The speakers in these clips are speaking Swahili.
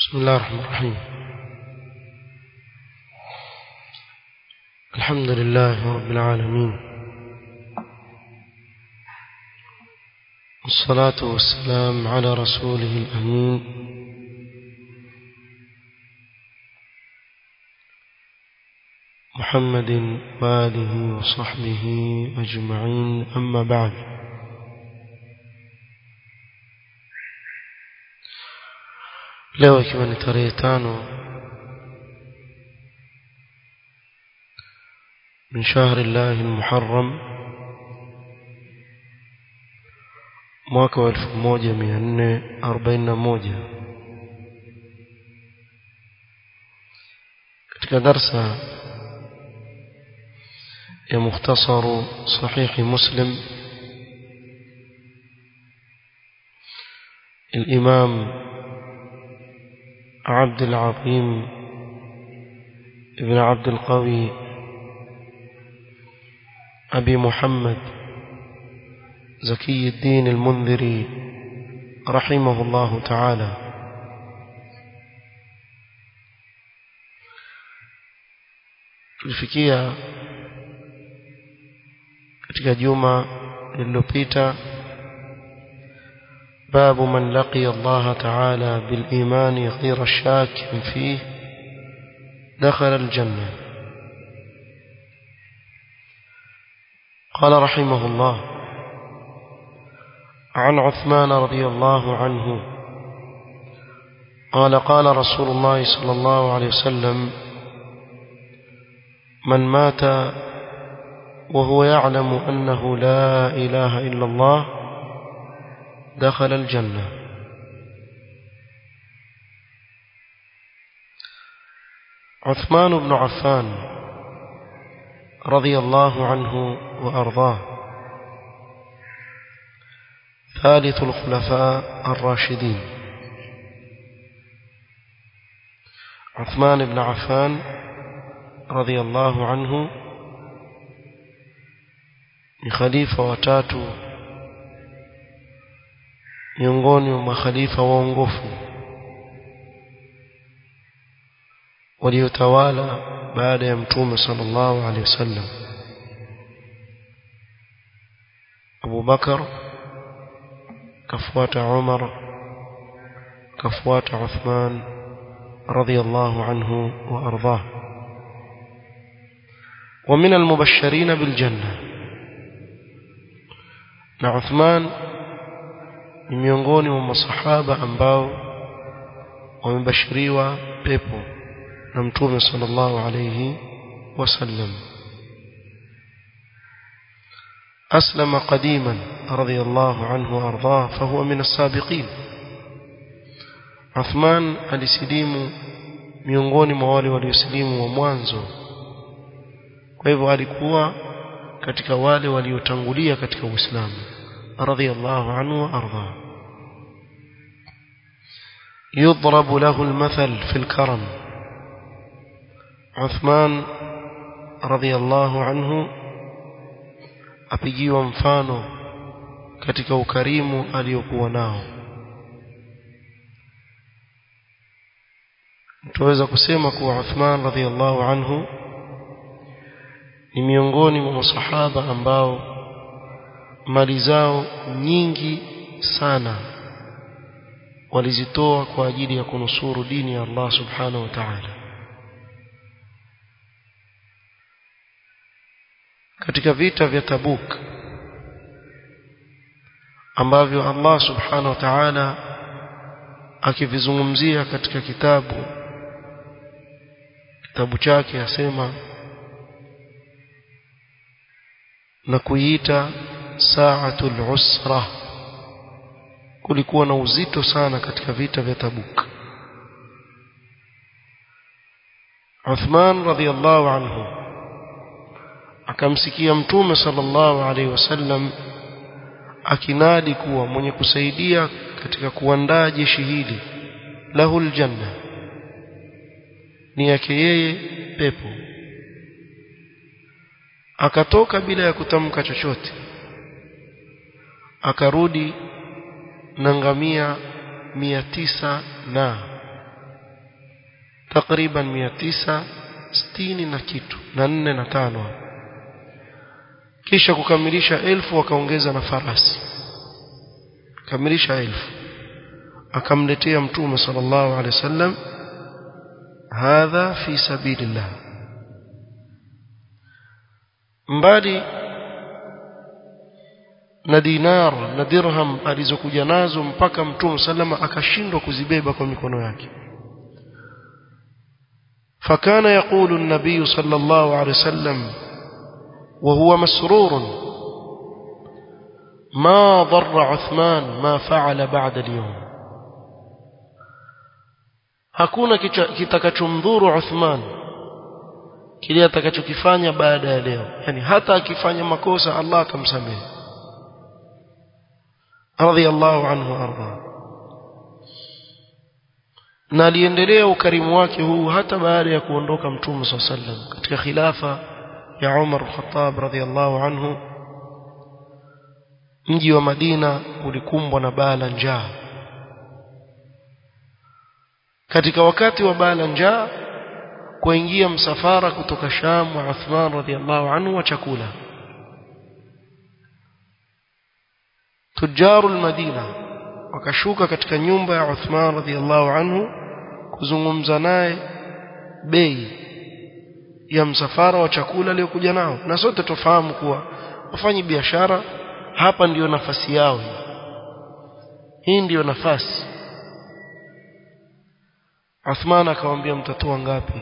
بسم الله الرحمن الرحيم الحمد لله رب العالمين والصلاة والسلام على رسوله الأمين محمد وآله وصحبه أجمعين أما بعد leo ikiwa ni tarehe tano من شهر الله المحرم mwaka wa 1441 katika darsa ya mukhtasaru sahihi muslim الإمام عبد العظيم ابن عبد القوي أبي محمد زكي الدين المنذري رحمه الله تعالى tulifikia katika juma lililopita باب من لقي الله تعالى بالإيمان غير الشاك فيه دخل الجنة قال رحمه الله عن عثمان رضي الله عنه قال قال رسول الله صلى الله عليه وسلم من مات وهو يعلم أنه لا إله إلا الله دخل الجنة عثمان بن عفان رضي الله عنه وأرضاه ثالث الخلفاء الراشدين عثمان بن عفان رضي الله عنه خليفة وتاتو miongoni mwa makhalifa waongofu waliotawala baada ya mtume sallallahu alaihi wasallam Abu Bakar kafuata Umar kafuata Uthman radiyallahu anhu wa ardhah ومن المبشرين بالجنة na Uthman ni miongoni mwa masahaba ambao wamebashiriwa pepo na mtume sallallahu alayhi wasallam أسلم قديما رضي الله عنه وأرضاه فهو من السابقين عثمان alisilimu miongoni mwa wale waliosilimu wa mwanzo kwa hivyo alikuwa katika wale waliotangulia katika Uislamu رضي الله عنه وأرضاه يضرب له المثل في الكرم عثمان رضي الله عنه apigiwa mfano katika ukarimu aliyokuwa nao tuweza kusema kuwa Uthman radhiallahu anhu ni miongoni mwa masahaba ambao mali zao nyingi sana walizitoa kwa ajili ya kunusuru dini ya Allah subhanahu wa ta'ala katika vita vya Tabuk ambavyo Allah subhanahu wa ta'ala akivizungumzia katika kitabu kitabu chake asema na kuiita saatul usra kulikuwa na uzito sana katika vita vya Tabuk Uthman radhiallahu anhu akamsikia mtume sallallahu alaihi wasallam akinadi kuwa mwenye kusaidia katika kuandaa jeshi hili lahul janna ni yake yeye pepo akatoka bila ya kutamka chochote akarudi na ngamia mia tisa na takriban mia tisa sitini na kitu na nne na tano kisha kukamilisha elfu wakaongeza na farasi kamilisha elfu akamletea mtume sallallahu alaihi wasallam hadha fi sabilillah mbali na dinar na dirham alizokuja nazo mpaka mtume sallama akashindwa kuzibeba kwa mikono yake فكان يقول النبي صلى الله عليه وسلم وهو مسرور ما ضر عثمان ما فعل بعد اليوم hakuna kitakachomdhuru Uthman kile atakachokifanya baada ya leo yani hata akifanya makosa Allah atamsamehe radiyallahu anhu arda na aliendelea ukarimu wake huu hata baada ya kuondoka mtume صلى الله عليه katika khilafa ya Umar al-Khattab radiyallahu anhu mji wa Madina ulikumbwa na baa la njaa katika wakati wa baa la njaa kuingia msafara kutoka Sham wa Uthman radhiallahu anhu wa chakula tujaru Madina wakashuka katika nyumba ya Uthman radhiallahu anhu kuzungumza naye bei ya msafara wa chakula aliyokuja nao na sote tufahamu kuwa wafanyi biashara hapa ndiyo nafasi yao hii hii ndiyo nafasi Uthman akamwambia mtatoa ngapi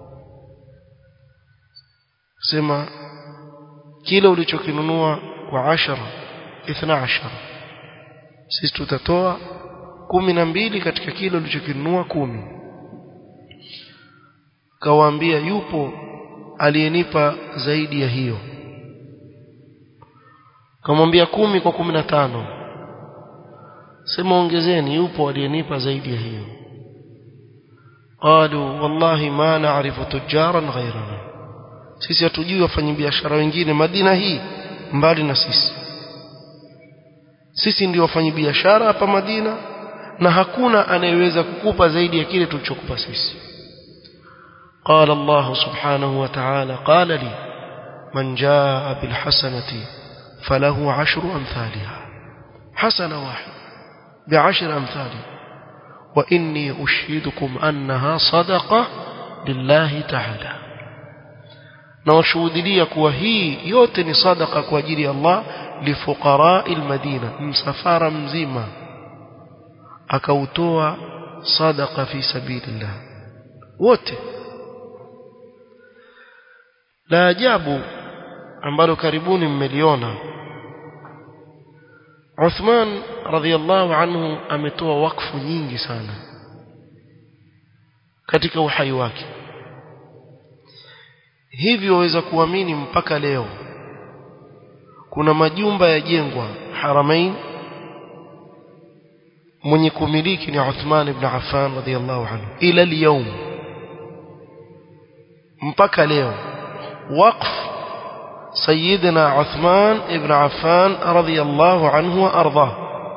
sema kile ulichokinunua kwa ashara ithna ashara sisi tutatoa kumi na mbili katika kile ulichokinunua kumi kawaambia yupo aliyenipa zaidi ya hiyo kamwambia kumi kwa kumi na tano sema ongezeni yupo aliyenipa zaidi ya hiyo قالوا والله ما نعرف تجارا غيرنا sisi hatujui wafanyabiashara wengine Madina hii mbali na sisi sisi ndio wafanyabiashara hapa Madina na hakuna anayeweza kukupa zaidi ya kile tulichokupa sisi قال الله سبحانه وتعالى قال لي من جاء بالحسنة فله عشر أمثالها حسنة واحدة بعشر أمثالها وإني أشهدكم أنها صدقة لله تعالى nawashuhudilia kuwa hii yote ni sadaka kwa ajili ya Allah lifuqarai almadina msafara mzima akautoa sadaka fi sabilillah wote la ajabu ambalo karibuni mmeliona Uthman radhiallahu anhu ametoa wakfu nyingi sana katika uhai wake hivyo waweza kuamini mpaka leo kuna majumba yajengwa haramain mwenye kumiliki ni Uthman ibn Affan radhiallahu anhu ila al mpaka leo wakfu سيدنا عثمان ابن عفان رضي الله عنه وارضاه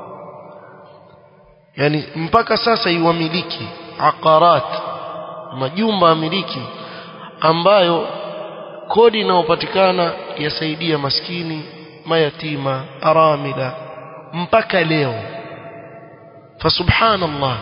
يعني mpaka sasa iwamiliki aqarat majumba miliki ambayo kodi inayopatikana yasaidia maskini mayatima aramila mpaka leo fasubhanallah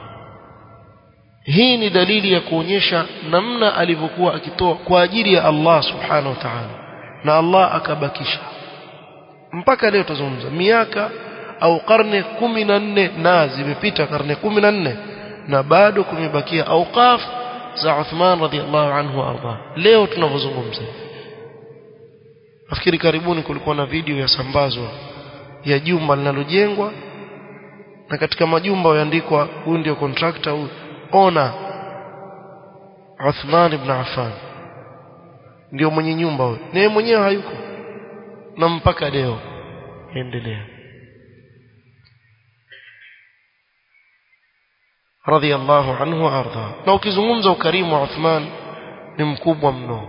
hii ni dalili ya kuonyesha namna alivyokuwa akitoa kwa ajili ya Allah subhanahu wa ta'ala na Allah akabakisha mpaka leo tuzungumza miaka au karne kumi na nne na zimepita karne kumi na nne na bado kumebakia auqaf za Uthman radhiallahu anhu arda leo tunavyozungumza nafikiri karibuni kulikuwa na video ya sambazwa ya jumba linalojengwa na katika majumba yaandikwa huyu ndio contractor huyu ona Uthman ibn Affan ndio mwenye nyumba huyo naye mwenyewe hayuko na mpaka leo endelea radhiallahu anhu arda na ukizungumza ukarimu wa Uthman ni mkubwa mno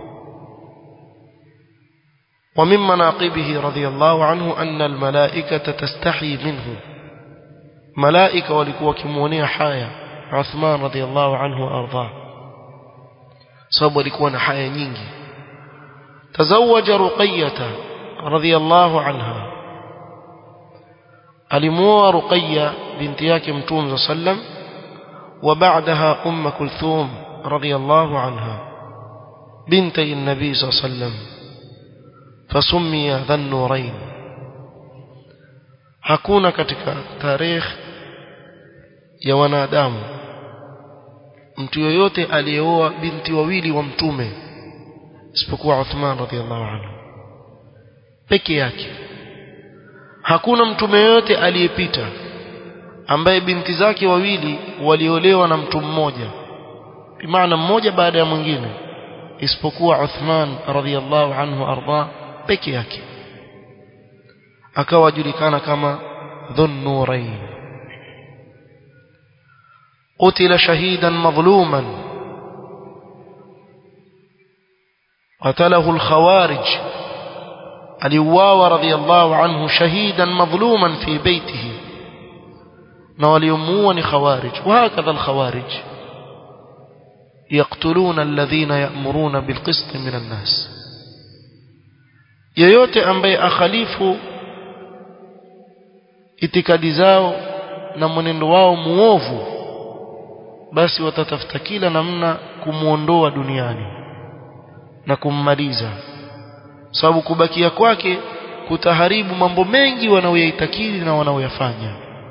ومن مناقبه رضي الله عنه أن الملائكة تستحي منه ملائكة walikuwa kimuonea haya Uthman radhiallahu anhu arda sababu alikuwa na haya nyingi tazawaja ruqayyah radhiyallahu anha alimuoa ruqayya binti yake mtume sallam وبعدها أم كلثوم رضي الله عنها بنتي النبي صلى الله عليه وسلم فسمي ذا النورين hakuna katika tarikh ya wanadamu mtu yoyote aliyeoa binti wawili wa mtume isipokuwa Uthman radhiallahu anhu peke yake hakuna mtume yoyote aliyepita ambaye binti zake wawili waliolewa na mtu mmoja bimaana mmoja baada ya mwingine isipokuwa Uthman radhiallahu anhu arda peke yake akawa julikana kama dhunnurain قتل شهيدا مظلوما قتله الخوارج aliuawa radhiallahu anhu shahidan madhluman fi baitihi na waliomuua ni khawarij وهكذا الخوارج يقتلون الذين يأمرون بالقسط من الناس yoyote ambaye akhalifu itikadi zao na mwenendo wao muovu basi watatafuta kila namna kumuondoa duniani na kummaliza sababu kubakia kwake kutaharibu mambo mengi wanaoyaitakidi na wanaoyafanya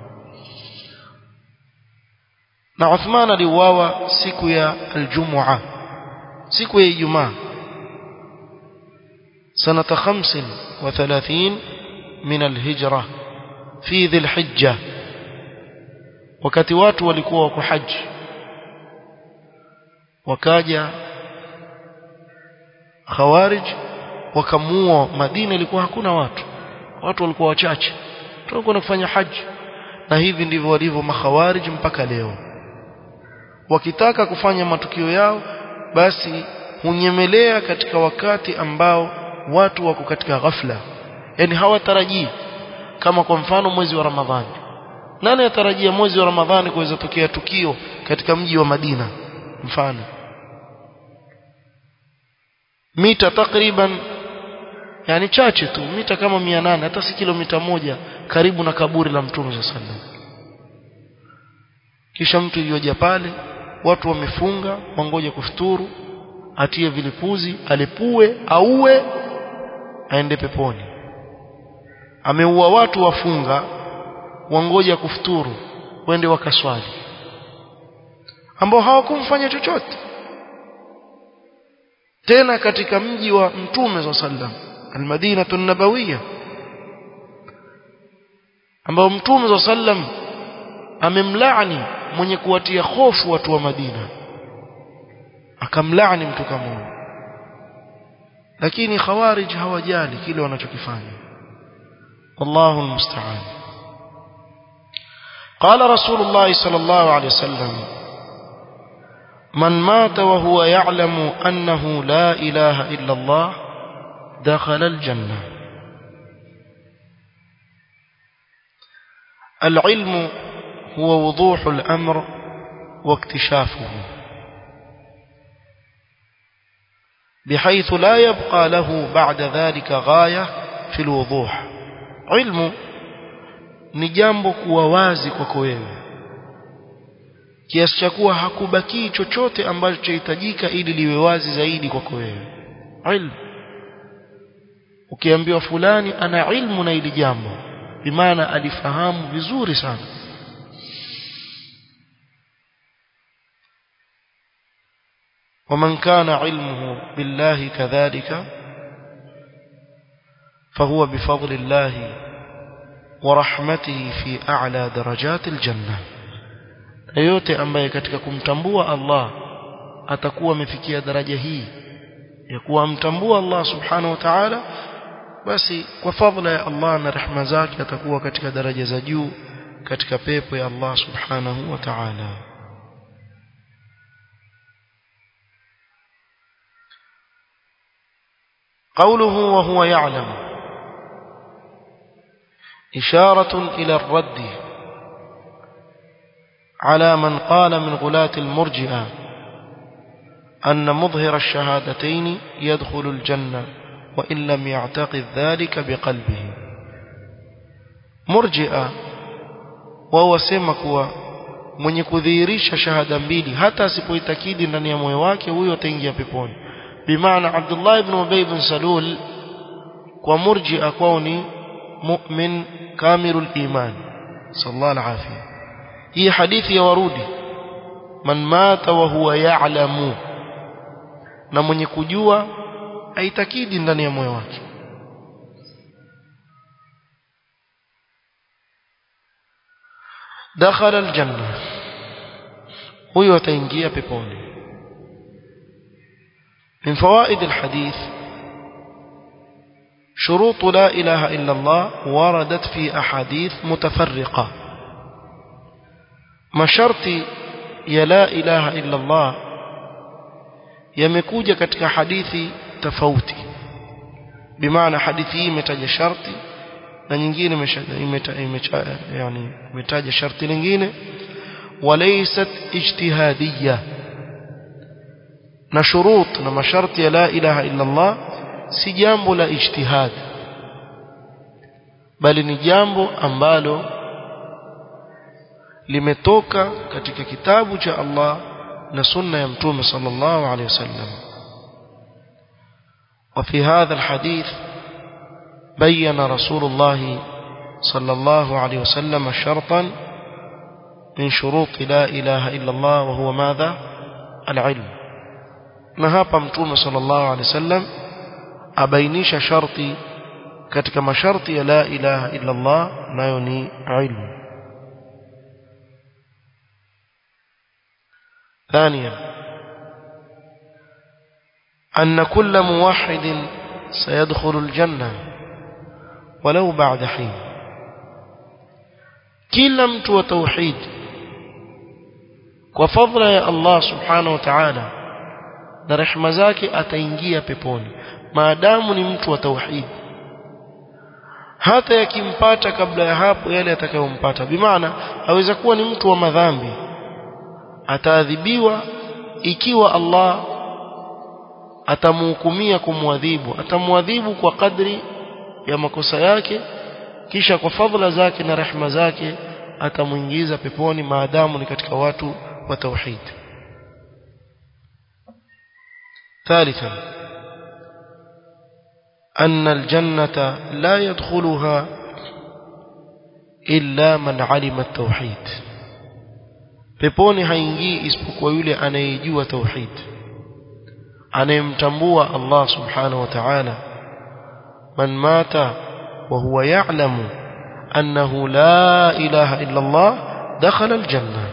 na Uthman aliuawa siku ya aljumua siku ya Ijumaa sanata 35 min alhijra fi dhilhijja wakati watu walikuwa wako haji wakaja khawarij wakamuua Madina ilikuwa hakuna watu watu walikuwa wachache tulikuwa kufanya haji na hivi ndivyo walivyo makhawarij mpaka leo wakitaka kufanya matukio yao basi hunyemelea katika wakati ambao watu wako katika ghafla yani hawatarajii kama kwa mfano mwezi wa Ramadhani nani atarajia mwezi wa Ramadhani kuweza tokea tukio katika mji wa Madina mfano mita takriban yani chache tu mita kama 800 hata si kilomita moja karibu na kaburi la Mtume sallallahu alaihi wasallam kisha mtu yoja pale watu wamefunga wangoja kufuturu atie vilipuzi alipue auwe aende peponi ameua watu wafunga wangoja kufuturu wende wakaswali ambao hawakumfanya chochote tena katika mji wa mtume za sallam almadinatu nabawiyya ambao mtume za sallam amemlaani mwenye kuwatia hofu watu wa Madina akamlaani mtu kama huyo lakini khawarij hawajali kile wanachokifanya wallahu almusta'an قال رسول الله صلى الله عليه وسلم من مات وهو يعلم أنه لا إله إلا الله دخل الجنة العلم هو وضوح الأمر واكتشافه بحيث لا يبقى له بعد ذلك غاية في الوضوح علم ni jambo kuwa wazi kwako wewe kiasi cha kuwa hakubakii chochote ambacho chahitajika ili liwe wazi zaidi kwako wewe ilmu ukiambiwa fulani ana ilmu na ili jambo bimaana alifahamu vizuri sana ومن كان علمه بالله كذلك فهو بفضل الله ورحمته في أعلى درجات الجنة yote ambaye katika kumtambua Allah atakuwa amefikia daraja hii ya kuwa amtambua Allah subhanahu wa ta'ala basi kwa fadhila ya Allah na rehema zake atakuwa katika daraja za juu katika pepo ya Allah subhanahu wa ta'ala قوله وهو يعلم إشارة إلى الرد على من قال من غلاة المرجئة أن مظهر الشهادتين يدخل الجنة وإن لم يعتقد ذلك بقلبه مرجئة وهو سمك mwenye kudhihirisha shahada mbili hata asipoitakidi ndani ya moyo wake huyo ataingia peponi bimaana Abdullah ibn Ubay ibn Salul kwa murji'a kwao ni mu'min kamilul iman sallallahu alaihi hii hadithi ya warudi man mata wa huwa ya'lamu na mwenye kujua aitakidi ndani ya moyo wake dakhala aljanna huyo ataingia peponi من فوائد الحديث شروط لا إله إلا الله وردت في أحاديث متفرقة ما شرط يا لا إله إلا الله yamekuja katika hadithi tofauti bimaana hadithi hii imetaja sharti na nyingine yani imetaja sharti lingine walaysat ijtihadiyya na shurut na masharti ya la ilaha illa Allah si jambo la ijtihad bali ni jambo ambalo limetoka katika kitabu cha Allah na sunna ya mtume sallallahu alayhi wasallam وفي هذا الحديث بين رسول الله صلى الله عليه وسلم شرطا من شروط لا إله إلا الله وهو ماذا العلم نهاب متوم صلى الله عليه وسلم أبينيش شرطي katika masharti ya la ilaha illa Allah nayo ni ilmu ثانيا أن كل موحد سيدخل الجنة ولو بعد حين كلا mtu wa tauhid kwa fadhila ya Allah subhanahu wa ta'ala na rehema zake ataingia peponi maadamu ni mtu wa tauhid hata yakimpata kabla ya hapo yale atakayompata bimaana aweza kuwa ni mtu wa madhambi ataadhibiwa ikiwa Allah atamhukumia kumwadhibu atamwadhibu kwa kadri ya makosa yake kisha kwa fadhila zake na rehema zake atamuingiza peponi maadamu ni katika watu wa tauhid ثالثا أن الجنة لا يدخلها إلا من علم التوحيد peponi haingii isipokuwa yule anayejua tauhid anayemtambua Allah subhanahu wa ta'ala man mata wa huwa ya'lamu annahu la ilaha illa Allah dakhala aljanna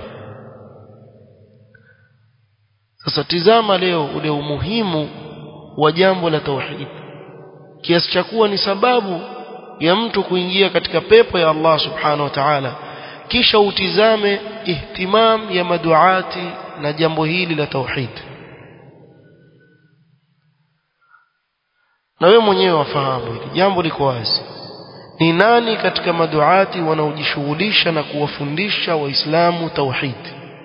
sasa tizama leo ule umuhimu wa jambo la tauhid kiasi cha kuwa ni sababu ya mtu kuingia katika pepo ya Allah subhanahu wa ta'ala kisha utizame ihtimam ya maduati na jambo hili la tauhid na wewe mwenyewe wafahamu hili jambo liko wazi ni nani katika maduati wanaojishughulisha na kuwafundisha waislamu tauhid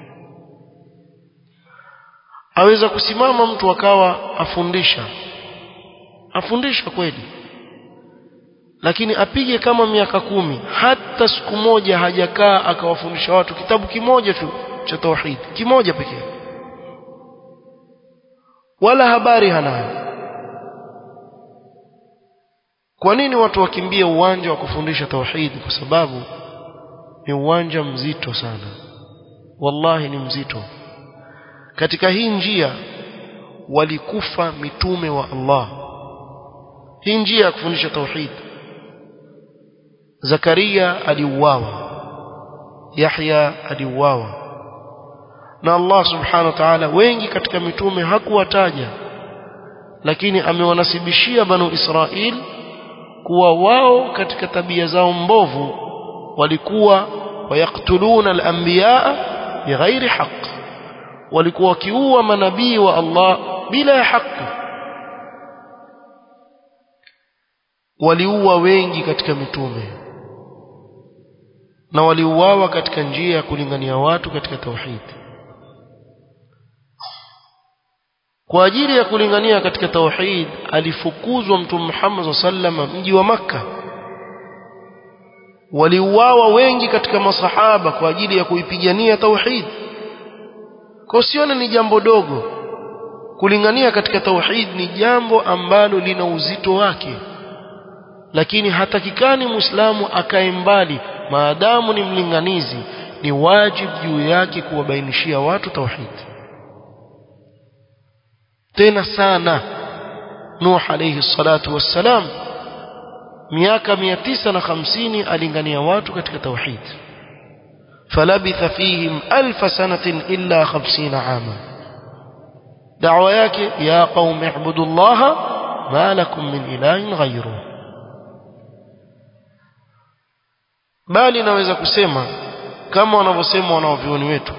aweza kusimama mtu akawa afundisha afundisha kweli lakini apige kama miaka kumi hata siku moja hajakaa akawafundisha watu kitabu kimoja tu cha tauhid kimoja pekee wala habari hanayo kwa nini watu wakimbie uwanja wa kufundisha tauhid kwa sababu ni uwanja mzito sana wallahi ni mzito katika hii njia walikufa mitume wa Allah hii njia ya kufundisha tauhid Zakaria aliuawa Yahya aliuawa na Allah subhanahu wa ta'ala wengi katika mitume hakuwataja lakini amewanasibishia banu Israil kuwa wao katika tabia zao mbovu walikuwa wayaktuluna al-anbiya bighairi haqq walikuwa wakiua manabii wa Allah bila ya haki waliua wengi katika mitume na waliuawa katika njia ya kulingania watu katika tauhid kwa ajili ya kulingania katika tauhid alifukuzwa mtume Muhammad sallam mji wa maka waliuawa wengi katika masahaba kwa ajili ya kuipigania tauhid kwa sione ni jambo dogo kulingania katika tauhid ni jambo ambalo lina uzito wake lakini hatakikani muislamu akae mbali maadamu ni mlinganizi ni wajibu juu yake kuwabainishia watu tauhid tena sana Nuh alayhi salatu wassalam miaka 950 alingania watu katika tauhid falabitha fihim alf sanatin illa 50 ama da'wa yake ya qaumi ibudullaha ma lakum min ilahin ghayruhu bali naweza kusema kama wanavyosema wanaovioni wetu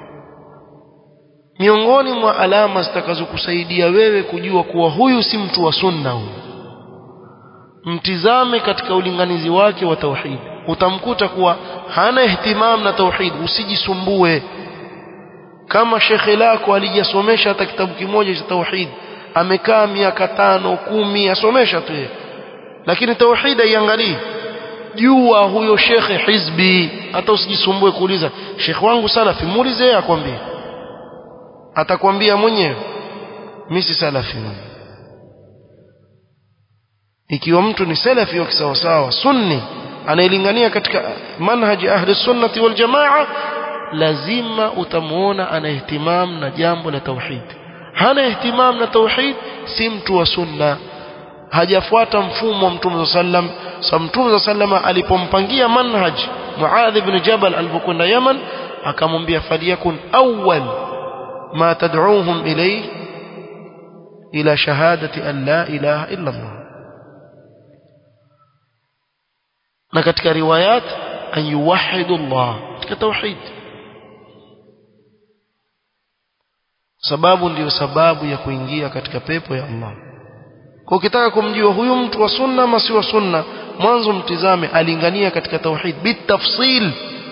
miongoni mwa alama zitakazokusaidia wewe kujua kuwa huyu si mtu wa sunna huyu mtizame katika ulinganizi wake wa tauhid utamkuta kuwa hana ihtimam na tauhid usijisumbue kama shekhe lako alijasomesha hata kitabu kimoja cha tauhid amekaa miaka tano kumi asomesha tu yeye lakini tauhid haiangalii jua huyo shekhe hizbi hata usijisumbue kuuliza shekhe wangu salafi muulize yeye akwambie atakwambia mwenyewe mimi si salafi ikiwa mtu ni salafi wa kisawasawa sunni anayelingania katika manhaji ahli sunnati wal jamaa lazima utamuona ana ihtimam na jambo la tauhid hana ihtimam na tauhid si mtu wa sunna hajafuata mfumo wa mtume sallam sa mtume sallam alipompangia manhaj Muadh ibn Jabal alipokwenda Yaman akamwambia faliyakun awwal ma tad'uuhum ilayhi ila shahadati an la ilaha illa Allah na katika riwayat an yuwahhidu Allah katika tauhid sababu ndiyo sababu ya kuingia katika pepo ya Allah kwa ukitaka kumjua huyu mtu wa sunna ama si wa sunna mwanzo mtizame alingania katika tauhid bitafsil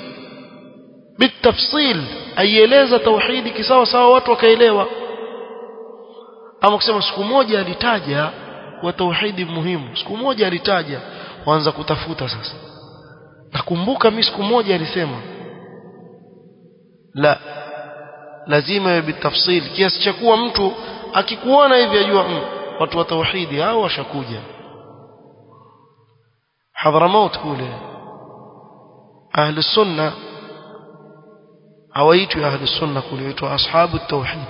bitafsil aieleza tauhidi kisawa sawa watu wakaelewa ama kusema siku moja alitaja kwa tauhidi muhimu siku moja alitaja waanza kutafuta sasa nakumbuka mimi siku moja alisema la lazima iwe bitafsil kiasi cha kuwa mtu akikuona hivi ajua mm, watu wa tauhidi hao washakuja Hadramaut kule ahli sunna hawaitwi ahli sunna kule waitwa ashabu tauhid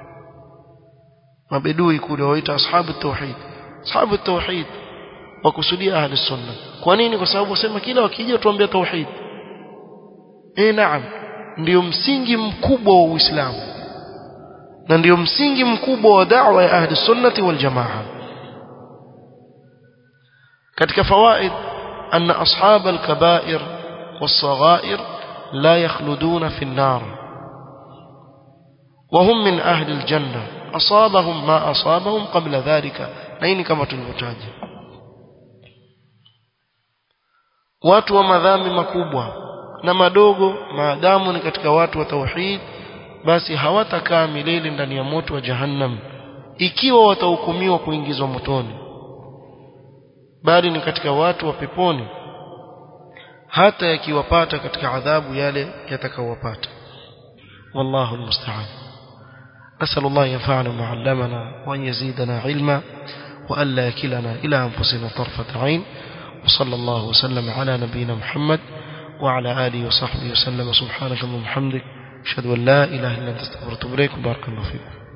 mabedui kule waitwa ashabu tauhid ashabu tauhid wakusudia ahli sunna kwa nini kwa sababu wasema kila wakija tuambia tauhid eh naam ndio msingi mkubwa wa Uislamu na ndio msingi mkubwa wa da'wa ya ahli sunnati wal jamaa katika fawaid anna ashab al-kaba'ir was-saghair la yakhluduna fi an-nar وهم من أهل الجنة أصابهم ما أصابهم قبل ذلك نين كما تلوتاج watu wa madhambi makubwa na madogo maadamu ni katika watu wa tauhid basi hawatakaa milele ndani ya moto wa jahannam ikiwa watahukumiwa kuingizwa motoni bali ni katika watu wa peponi hata yakiwapata katika adhabu yale yatakawapata wallahu almusta'an أسأل الله ينفعنا ما علمنا وأن يزيدنا علما وأن لا يكلنا إلى أنفسنا طرفة عين وصلى الله وسلم على نبينا محمد وعلى آله وصحبه وسلم سبحانك اللهم وبحمدك أشهد أن لا إله إلا أنت استغفرك وأتوب إليك وبارك الله فيكم